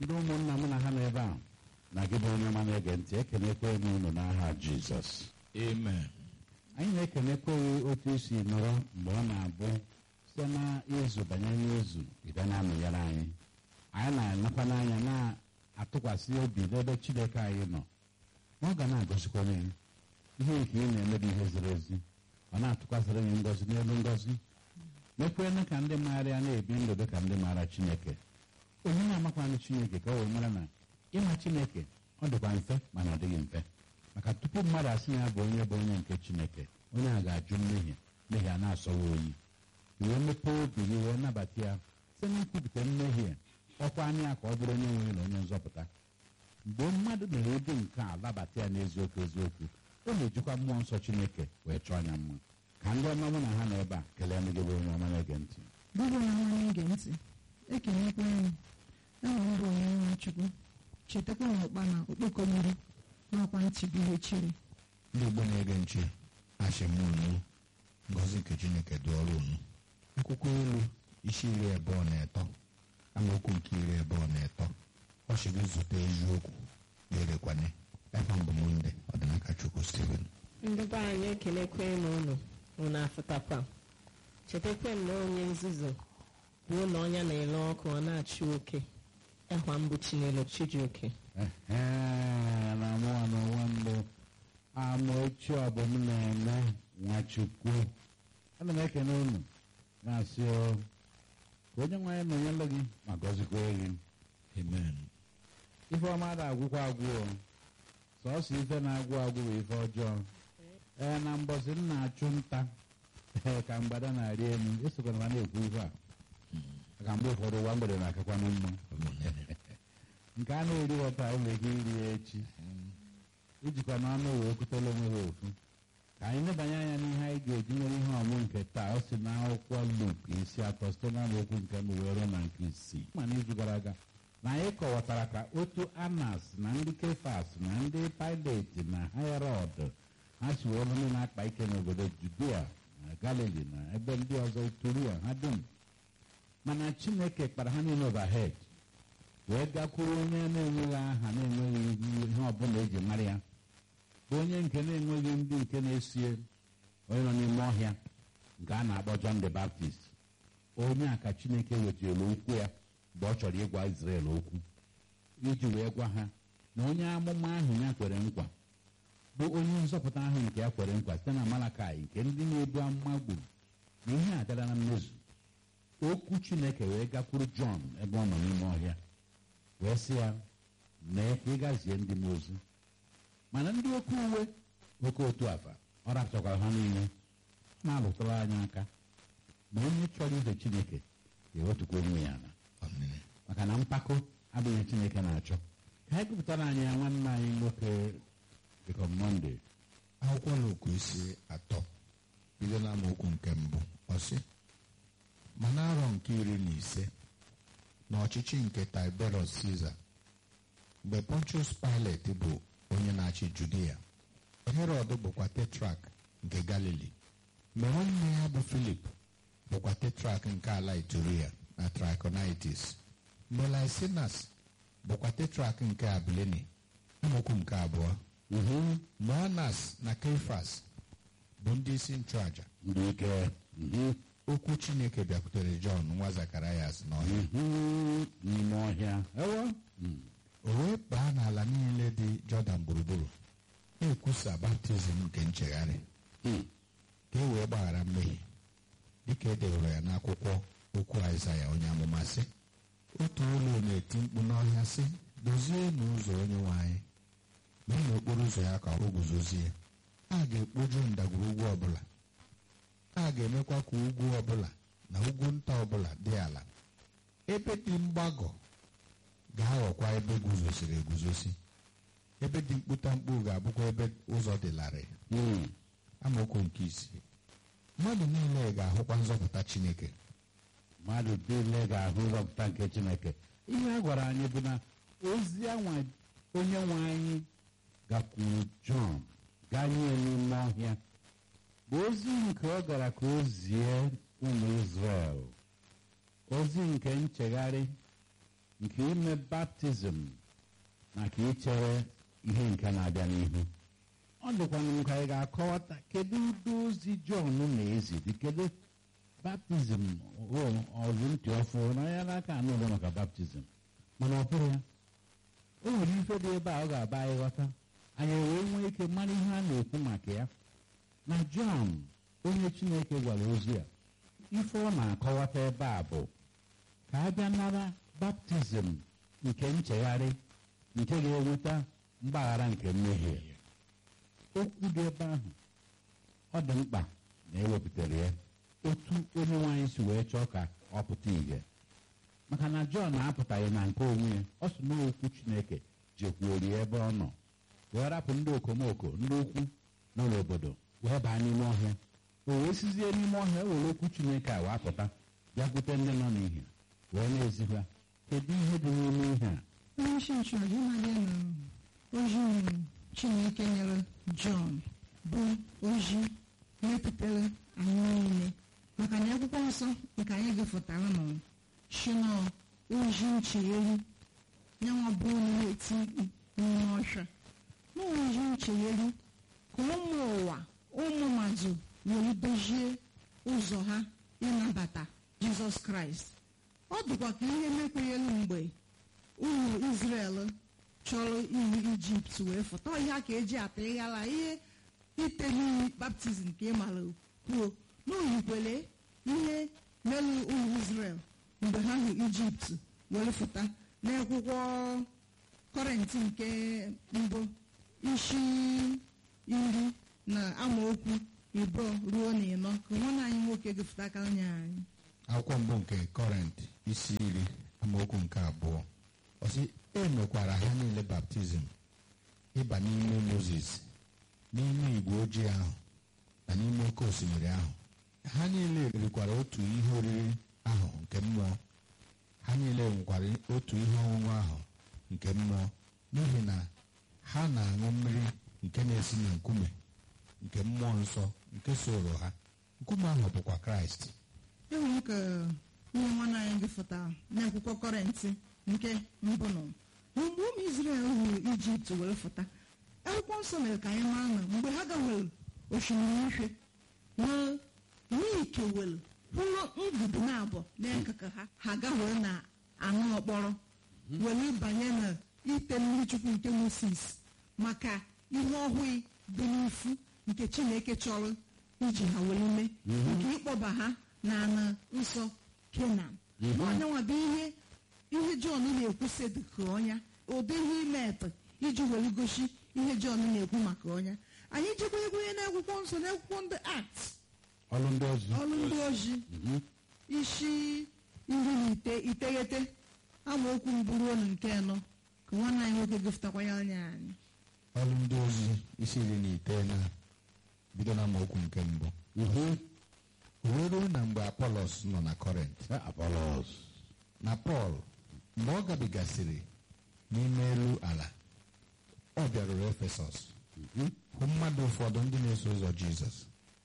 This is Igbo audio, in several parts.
ndị ụmụnna m na ha nọ ebe a na gị bụ onye ọma na-ege ntị ekenekwe m unu n'aha jizọs amen anyị na-ekenekweghị otu esi nọrọ mgbe ọ na-abụ site na izu banyere n'izu ide na-amụnyere anyị anyị na-anakwa n'anya na-atụkwasị obi n'ebe chineke anyị nọ ọ ga na-agọzikwanye gị ihe nke ị na-eme bụ ihe ziri ezi ọ na-atụkwasịrị gị ngọzi n'elu ngọzi mekwene ka ndị maara ya na-ebi ndụ dị ka ndị maara chineke onye na-amakwanụ chineke ka o wee mara na ịma chineke ọ dịkwa mfe mana ọ dịghị mfe maka tupu mmadụ asị na ya bụ onye bụ onye nke chineke onye a ga-ajụ mmehie mmehie a na-asọwa oyi wee mepee obi gị wee nabata ya site na ikwupụta mmehie ọkwa anya ya ka ọ bụrụ onye nwere na onye nzọpụta mgbe mmadụ mere ụdị nke a labata ya n'eziokwu eziokwu ọ na-ejikwa mmụọ nsọ chineke wee chọọ anya mma ka ndị ọma mụ na ha nọ ebe a kelee ndị gị bụ onye ọma na-ege ntị Bụrụ na nwa na-ege ntị ekenekwa anyị aha m bụ onye nwe chukwu chetakwa na ụkpa na okpoko mmiri n'ọkwa ntị bụ ihe chiri ndị igbo na-ege nche asị m unu ngọzi nke chineke dị ọrụ unu akwụkwọ ilu isi iri abụọ na atọ amaokwu nke iri abụọ na atọ ọ sị gị zụta eziokwu na-erekwane ebe mbụ m ndị ọdịnaka chukwu steven ndị be anyị ekelekwe m unu unu afụtakwa chetakwa m na onye nzuzu bụ ụlọ ọnya na-ele ọkụ ọ na-achụ oke ịhwa mbụ chinelo chijioke Ehe, na mụwa n'onwe mbụ amaochi ọbụm na-eme nwachukwu ana m ekene unu na-asị o ka onye nwe anyị nọnyelụ gị ma gọzikwa gị amen ife ọma da agwụkwa agwụ o sọọsọ ife na-agwụ agwụ bụ ife ọjọọ ee na mbọsị m na-achụ nta ee ka mgbada na-arị elu esokwana ma na-ekwu ife a maka mgbe ụfọdụ ụwa mgbede na-akakwanụ mma nke a na-eri ghọta ụlọ ego iri ya echi ijikwa n'ọnụ wee kwutela onwe ha ofu ka anyị lebanye anya n'ihe anyị ga-eji mere ihe ọmụ nke taa ọ si n'akwụkwọ Luk isi atọ site n'amaokwu nke mbụ wee ruo na nke isii ma n'izu gara aga na anyị kọwatara ka otu anas na ndị kefas na ndị pilati na herod ha si wee ndị na-akpa ike n'obodo judea na galili na ebe ndị ọzọ turia ha dum mana chineke kpara ha niile overhead wee gakwuru onye na-enweghị aha na-enweghị ihe ọbụla eji mara ya bụ onye nke na-enweghị ndị nke na-esie onye nọ n'ime ọhịa nke a na-akpọ John the Baptist onye a ka chineke wetara okwu ya mgbe ọ chọrọ ịgwa Israel okwu iji wee gwa ha na onye amụma ahụ ya kwere nkwa bụ onye nzọpụta ahụ nke ya kwere nkwa site na Malakai nke ndị na-ebu amụma gburu na ihe a bịara na mmezu okwu chineke wee gakwuru Jọn ebe ọ nọ n'ime ọhịa wee sị ya mee ka ị gazie ndị m ozi mana ndị oke uwe oke otu afa ọ rapụtakwara ha niile na-alụtara anyị aka ma onye chọrọ ife chineke ga-ewetukwa onwe ya na amen maka na mpako abụghị chineke na-achọ ka anyị gụpụtara anyị ya nwanne anyị nwoke dịka mọnde akwụkwọ Luk isi atọ bido n'amaokwu nke mbụ ọ sị ma n'arọ nke iri na ise n'ọchịchị nke Tiberius Caesar mgbe Pontius Pilate bụ onye na-achị Judea Herod bụkwa tetrak nke Galili mgbe nwanne ya bụ Filip bụkwa tetrak nke ala Ituria na Trachonitis mgbe Lysinas bụkwa tetrak nke Abilini amaokwu nke abụọ mgbe Anas na Kefas bụ ndị isi nchụaja ndị ike mhm, okwu Chineke bịakwutere Jọn nwa Zakarayas n'ọhịa mhm, n'ime ọhịa ewo Mm. o wee baa n'ala niile dị Jọdan gburugburu na-ekwusa baptizim nke nchegharị Mm. ka e wee gbaghara mmehie dịka e dewere ya n'akwụkwọ okwu Aịzaya onye amụma sị otu ụlọ na-eti mkpu n'ọhịa sị dozie n'ụzọ onye nwe anyị mee n'okporo ụzọ ya ka o guzozie a ga-ekpoju ndagwurugwu ọbụla a ga-emekwa ka ugwu ọbụla na ugwu nta ọbụla dị ala ebe dị mgbagọ ga-aghọkwa ebe guzosiri eguzosi ebe dị mkputamkpu ga-abụkwa ebe ụzọ dị larịị Mm. amaokwu nke isii mmadụ niile ga-ahụkwa nzọpụta Chineke mmadụ niile ga-ahụ nzọpụta nke chineke ihe a gwara anyị bụ na ozi anwa onye nwe anyị gakwuru jọn ganye n'ime ọhịa bụ ozi nke ọ gara ka o zie ụmụ Izrel ozi nke nchegharị nke ime baptizim na ka ichere ihe nke na-abịa n'ihu ọ dịkwana nke anyị ga-akọwata kedu ụdị ozi jọn na-eziri kedu baptizim ọzụ ntị ọfụ na ya n'aka anụ ụlọ maka baptizim mana ọ bụrụ ya o nwere ife dị ebe a ọ ga-aba anyị ghọta anyị wee nwee ike mara ihe a na-ekwu maka ya na jọn onye chineke gwara ozi a ife ọ na-akọwata ebe a bụ ka a bịa nara baptizim nke nchegharị nke ga-eweta mgbaghara nke mmehie okwu dị ebe ahụ ọ dị mkpa na ewepụtara ya otu onye nwaanyị si wee chọọ ka ọ pụta ìhè maka na jọn apụtaghị na nke onwe ya ọ sị na okwu chineke jekwuori ebe ọ nọ wee rapụ ndị okomoko ndị ukwu nọ n'obodo wee baa n'ime ọhịa o wee sizie n'ime ọhịa were okwu chineke a wee pụta bịakwute ndị nọ n'ihe wee na-ezikwa kedu ihe dị n'ime ihe a onye isi nchụaja ịmabịa na ozi chineke nyere jọn bụ ozi mepụtara anyị niile maka na akwụkwọ nsọ nke anyị gụfụtara nọ shino ozi nchegheri nyanwa bụ na-eti mkpu n'ime ọhịa na ozi nchegheri ka ụmụ ụwa ụmụ mmadụ were dozie ụzọ ha ịnabata jizọs kraịst ọ dịkwa ka ihe mekwenyelu mgbe ụmụ Izrel chọrọ iwu ijipt wee fụta ihe a ka eji ata ịghala ihe ite n'iyi baptizim ka ị mara kwuo n'oyikwele ihe melu ụmụ Izrel mgbe ha hụ ijipt were fụta n'akwụkwọ kọrentị nke mbụ isi iri na amaokwu ịbụọ ruo na ịnọ ka nwanne anyị nwoke gụfụta aka anya anyị akwụkwọ mbụ nke kọrent isi iri amaokwu nke abụọ ọ sị e mekwara ha niile baptizim ịba n'ime moses n'ime igwe ojii ahụ na n'ime oke osimiri ahụ ha niile rikwara otu ihe oriri ahụ nke mmụọ ha niile nwekwara otu ihe ọṅụṅụ ahụ nke mmụọ n'ihi na ha na-aṅụ mmiri nke na-esi na nkume nke mmụọ nsọ nke soro ha nkume ahụ bụkwa kraịst enwere ka ihe nwanne anyị gụfụta n'akwụkwọ kọrentị nke mbụ nọ mgbe ụmụ Izrel hụrụ ijipt were fụta akwụkwọ nsọ mere ka anyị mara na mgbe ha gawere osimiri uhie na n'ikewere hụrụ ngụdụ na abụọ n'akụkụ ha ha gawere na anụ ọkpọrọ were banye na ite mmiri chukwu nke Moses maka ihe ọhụụ dị n'ifu nke Chineke chọrọ iji ha were mee nke ịkpọba ha na ana nsọ kenan onyenwa bụ ihe ihe jọn na-ekwusi dịka ọnya ụdị ihe imetụ iji were gosi ihe jọn na-ekwu maka ọnya anyị jekwenyekwenye n'akwụkwọ nsọ n'akwụkwọ ndị akt ọrụ ndị ozi ọrụ ndị ozi isi iri na ite iteghete amaokwu mbụ ruo na nke anọ ka nwanne anyị nwoke gụfụtakwa ya anya anyị ọrụ ndị ozi isi iri na iteghete bido na amaokwu nke mbụ Mhm. o wee ruo na mgbe apolos nọ na kọrent Eh, Apollos. na pọl mgbe ọ gabigasịrị n'ime elu ala ọ bịaruru efesọs Mhm. hụ mmadụ ụfọdụ ndị na-eso ụzọ jizọs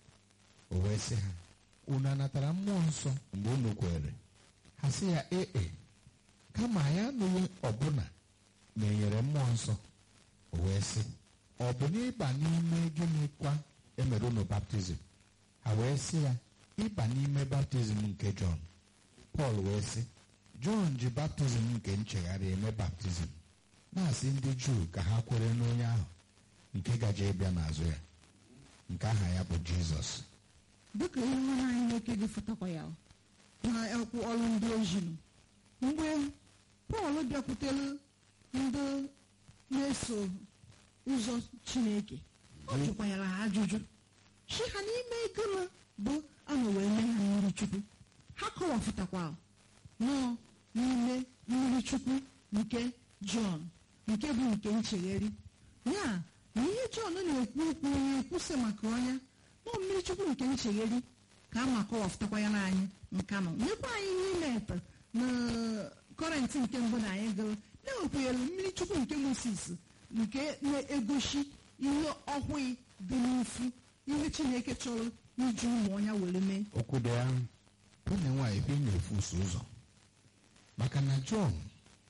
o wee sị ha unu anatara mmụọ nsọ mgbe unu kwere ha sị ya ee kama anyị anụghị ọbụna na enyere mmụọ nsọ o wee sị ọ bụ n'ịba n'ime gịnịkwa emere unu baptizim ha wee sị ya ịba n'ime baptizim nke jọn pọl wee sị jọn ji baptizim nke nchegharị eme baptizim na-asị ndị juu ka ha kwere n'onye ahụ nke gaje ịbịa n'azụ ya nke aha ya bụ jizọs dịka ihe nwanne anyị nwoke gụfụtakwa ya na akwụkwọ ọrụ ndị ozi nọ mgbe pọl bịakwutere ndị na-eso ụzọ chineke ọ jụkwanyere ha ajụjụ chi ha n'ime ego na bụ ana wee mee ha mmiri chukwu ha kọwapụtakwa nọ n'ime mmiri chukwu nke jọn nke bụ nke nchegheri ya na ihe jọn na-ekwu okwu na-ekwusị maka ọnya nọ mmiri chukwu nke nchegheri ka a ma kọwapụtakwa ya n'anyị nka nọ nyekwa anyị n'ime ete na kọrentị nke mbụ na anyị gụrụ na-ekwenyere mmiri chukwu nke moses nke na-egosi ihe ọhụụ dị n'ifu ihe chineke chọrọ iji ụmụ ọnya were mee okwu dị ya nwunye nwaanyị ebe ị na-efuso ụzọ maka na jọn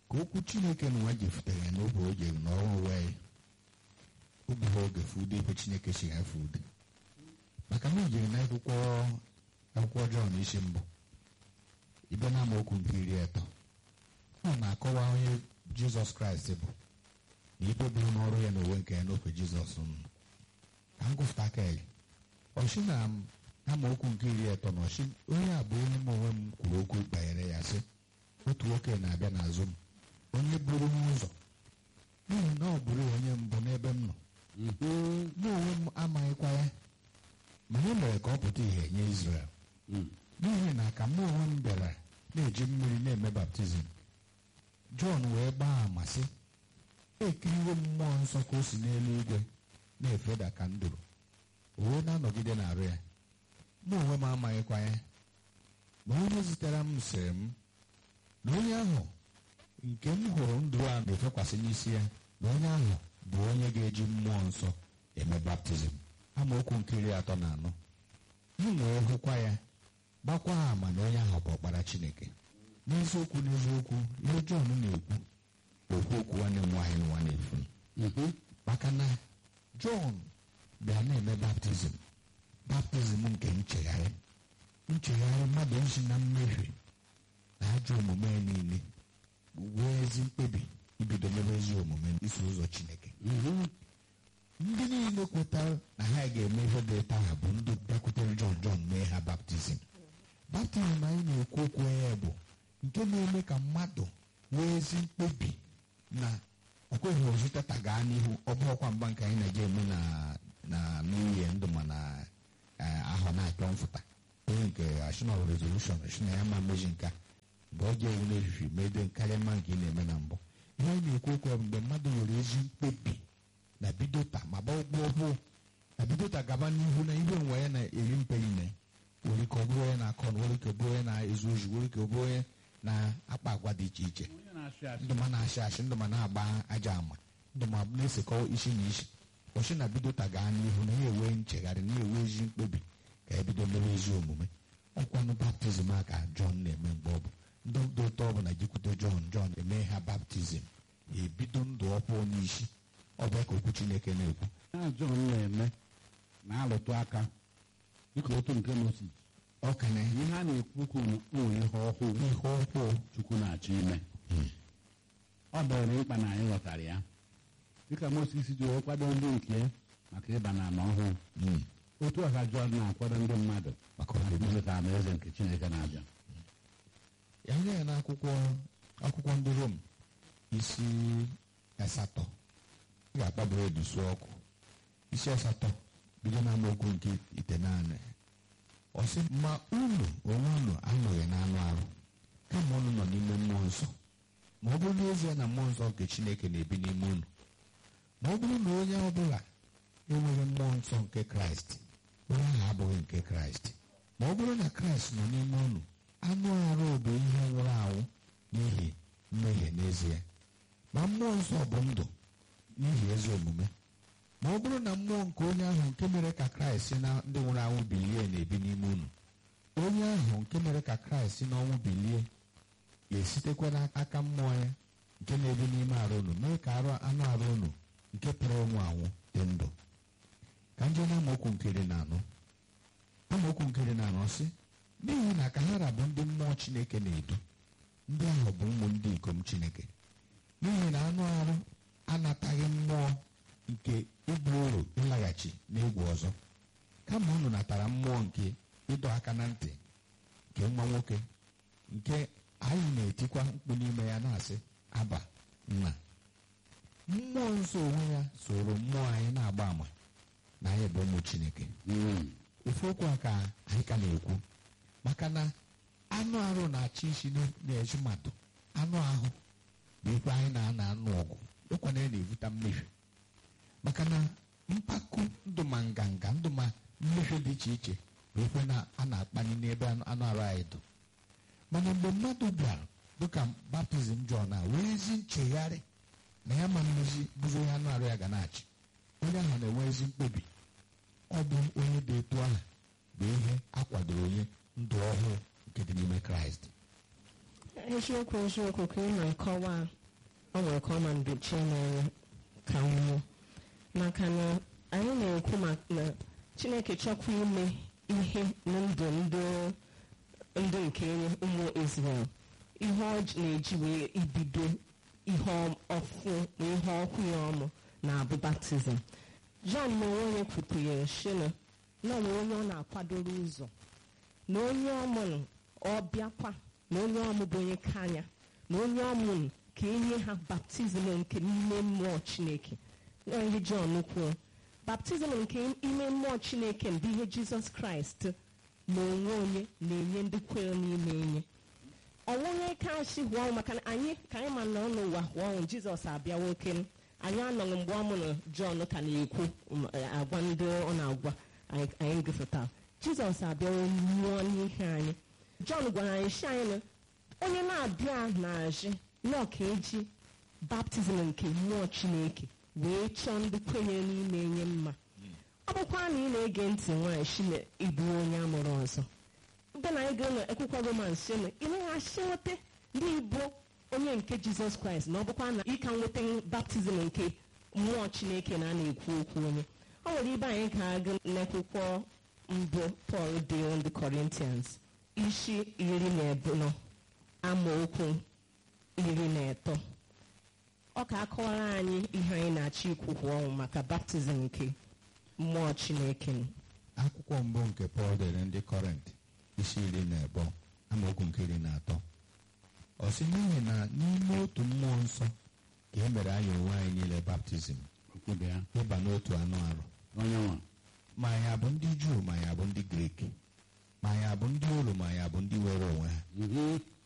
ka okwu chineke na nwa jefutere ya n'oge o jere n'ọrụ wee oge ha oge fude ebe chineke si ha fude maka na o jere na akwụkwọ akwụkwọ jọn isi mbụ ibe na amaokwu nke iri atọ ọ na-akọwa onye jizọs kraịst bụ na ibe bụrụ n'ọrụ ya n'onwe nke ya n'ofe jizọs nọ ka m gụfụta aka ya ọchị na amaokwu nke iri atọ na ọchị onye a bụ onye m onwe m kwuru okwu banyere ya sị otu nwoke na-abịa n'azụ m onye buru m ụzọ n'ihi na ọ bụrụ onye mbụ n'ebe m nọ mụ onwe m amaghịkwa ya ma e mere ka ọ pụta ìhè nye Izrel n'ihi na ka mụ onwe m bịara na-eji mmiri na-eme baptizim Jọn wee gbaa ama sị ekiriwo m mmụọ nsọ ka o si n'eluigwe na-efeda ka nduru o wee na-anọgide n'arụ ya mụ onwe m amaghịkwa ya ma onye zitere m sịrị m na onye ahụ nke m hụrụ ndụ a na-efekwasị n'isi ya na onye ahụ bụ onye ga-eji mmụọ nsọ eme baptizim amaokwu nke iri atọ na anọ m wee hụkwa ya gbakwa ama na onye ahụ bụ ọkpara chineke n'eziokwu n'eziokwu ihe jọn na-ekwu okwu okwu nwanne m nwaanyị nwa na-efu maka na jọn bịa na-eme baptizim baptizim nke nchegharị nchegharị mmadụ isi na mmehie na ajọ omume ya niile wee ezi mkpebi ibido mebe ezi omume iso ụzọ chineke ndị niile kwetara na ha ga-eme ihe dị taa ha bụ ndị bịakwutere jọn jọn mee ha baptizim baptizim anyị na-ekwu okwu ya bụ nke na-eme ka mmadụ nwee ezi mkpebi na okweghị ozutata gaa n'ihu ọ bụ ọkwa mgba nke anyị na-eje eme na na n'ihe ndụ ma na ahọ na-achọ mfụta onye nke national resolution si na ya ma mmezi nka mgbe ọ ga-ewu n'efifi mede karịa mma nke ị na-eme na mbụ ihe anyị na-ekwu okwu ya bụ mgbe mmadụ nwere ezi mkpebi na bido taa ma gba ụgbọ ọhụụ na bido taa gaba n'ihu na ihe onwe ya na-eri mperi ime nwere ike ọ bụrụ onye na-akọ na nwere ike ọ bụrụ onye na-ezu ozi nwere ike ọ bụrụ onye na-akpa agwa dị iche iche ndụ ma na-achị achị ndụ ma na-agba aja ama ndụ ma na-esekọ isi na isi ọchị na bido taa gaa n'ihu na ya enwe nchegharị na enwe ezi mkpebi ka ebido mere ezi omume ọkwanụ baptizim a ka jọn na-eme mgbe ọ bụ ndị dị ụtọ ọ bụla jikwute jọn jọn eme ha baptizim ebido ndụ ọhụụ n'isi ọ bụ ka okwu chineke na-ekwu na jọn na-eme na-alụtụ aka dịka otu nke Mozis ọ ka na ihe a na-ekwu okwu na o ihe ọhụụ ihe ọhụụ Chukwu na-achọ ime ọ dọrọ mkpa na anyị ghọtara ya dịka Mozis ji wee kwado ndị nke ya maka ịba na ala ọhụụ Mm. otu a ka Jọn na-akwado ndị mmadụ maka maka ọdịnihu ibute alaeze nke Chineke na-abịa ya nye ya n'akwụkwọ akwụkwọ ndị rom isi asatọ ị ga-akpaburu edusu ọkụ isi asatọ bido na amaokwu nke itenaanị ọ sị ma unu onwe unu anọghị n'anụ arụ kama unu nọ n'ime mmụọ nsọ ma ọ bụrụ n'ezie na mmụọ nsọ nke chineke na-ebi n'ime unu ma ọ bụrụ na onye ọbụla enweghị mmụọ nsọ nke kraịst onye ahụ abụghị nke kraịst ma ọ bụrụ na kraịst nọ n'ime unu anụ arụ bụ ihe nwụrụ anwụ n'ihi mmehie n'ezie ma mmụọ nsọ bụ ndụ n'ihi ezi omume ma ọ bụrụ na mmụọ nke onye ahụ nke mere ka kraịst si na ndị nwụrụ anwụ bilie na-ebi n'ime unu onye ahụ nke mere ka kraịst si n'ọnwụ bilie ga-esitekwa n'aka mmụọ ya nke na-ebi n'ime arụ unu mee ka arụ anụ arụ unu nke pụrụ ịnwụ anwụ dị ndụ ka nje na amaokwu nke iri na anọ amaokwu nke iri na anọ sị n'ihi na ka ha rabụ ndị mmụọ chineke na-edu ndị ahụ bụ ụmụ ndị ikom chineke n'ihi na anụ arụ anataghị mmụọ nke ịbụ uru ịlaghachi n'egwu ọzọ kama unu natara mmụọ nke ịdọ aka na ntị nke nwa nwoke nke anyị na-etikwa mkpu n'ime ya na-asị aba nna mmụọ nsọ onwe ya soro mmụọ anyị na-agba ama na anyị bụ ụmụ chineke Mm. ofu okwu a ka anyị ka na-ekwu maka na anụ arụ na-achị isi n- na-ezu mmadụ anụ ahụ bụ ikpe anyị na-ana anụ ọgụ ịkwana ya na-evute mmehie maka na mpako ndụ ma nganga ndụ ma mmehie dị iche iche bụ ikpe na a na-akpanye n'ebe anụ anụ arụ anyị dụ mana mgbe mmadụ bịara dịka baptizim Jọn a wee ezi nchegharị na ya ma mmezi bụzi onye anụ arụ ya ga na-achị onye ahụ na-enwe ezi mkpebi ọ bụ onye dị etu ahụ bụ ihe a kwadoro onye ndụ ọhụụ nke dị n'ime kraịst eziokwu eziokwu ka ị na-akọwa ọ nwere ka ọ ma mgbochi na-enye ka nwụọ maka na anyị na-ekwu maka na chineke chọkwa ime ihe na ndụ ndị ndị nke ụmụ Izrel ihe ọ ji- na-eji wee ibido ihe ọfụ na ihe ọkụ ya ọmụ na-abụ baptizim John na onwe ya kwupụnyere shina na ọ nwere onye ọ na-akwadoro ụzọ na onye ọmụrụ ọ bịakwa na onye ọmụ bụ onye kanya na onye ọmụrụ ka enye ha baptizim nke n'ime mmụọ chineke na ihe John kwuo baptizim nke ime mmụọ chineke bụ ihe jizọs kraịst na onwe onye na-enye ndị kwere n'ime enye ọnwụnye kashi hụọ ọnwụ maka na anyị ka anyị ma nọ n'ụwa hụọ ọnwụ jizọs abịa nwoke anyị anọghị mgbe ọ mụrụ jọn ka na-ekwu um, agwa ndị ọ na-agwa anyị anyị gụfụta jizọs abịawo nwụọ n'ihe anyị jọn gwara anyị si anyị na onye na-abịa na-ajị nọ ka eji baptizim nke mmụọ chineke wee chọọ ndị kwenyere n'ime enye mma ọ bụkwa na ị na-ege ntị nwaanyị shine ịbụ onye amụrụ ọzọ mgbe na anyị ga na akwụkwọ roman shine ị naghị nweta ndị bụ onye nke jizọs kraịst na ọ bụkwa na ịka nweta baptizim nke mmụọ chineke na a na-ekwu okwu onye ọ nwere ibe anyị ka agụ n'akwụkwọ mbụ pọl dị ndị kọrintians isi iri na abụọ amaokwu iri na atọ ọ ka akọwara anyị ihe anyị na-achọ ikwu kwa ọnwụ maka baptizim nke mmụọ chineke akwụkwọ mbụ nke pọl dere ndị kọrent isi iri na abụọ amaokwu nke iri na atọ ọ sị n'ihi na n'ime otu mmụọ nsọ ka e mere anyị onwe anyị niile baptizim okwube ya ịba n'otu anụ arụ onye nwa ma anyị abụ ndị juu ma anyị abụ ndị grik ma anyị abụ ndị olu ma anyị abụ ndị were onwe ha Mhm.